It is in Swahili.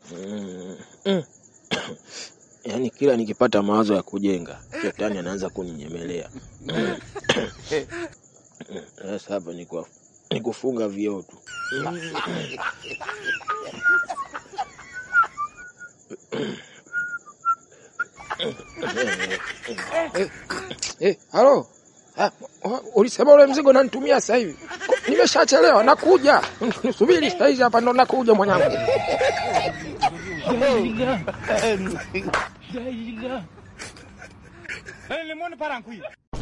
Mm. Mm. Yaani kila nikipata mawazo ya kujenga shetani anaanza kuninyemelea. Sasa hapa ni kwa ni kufunga vioo tu. Eh, halo. Ah, ulisema ule mzigo unanitumia sasa hivi. Nimeshachelewa, nakuja. Nisubiri sasa hivi hapa ndo nakuja mwanangu. Eh, limoni parankuyi.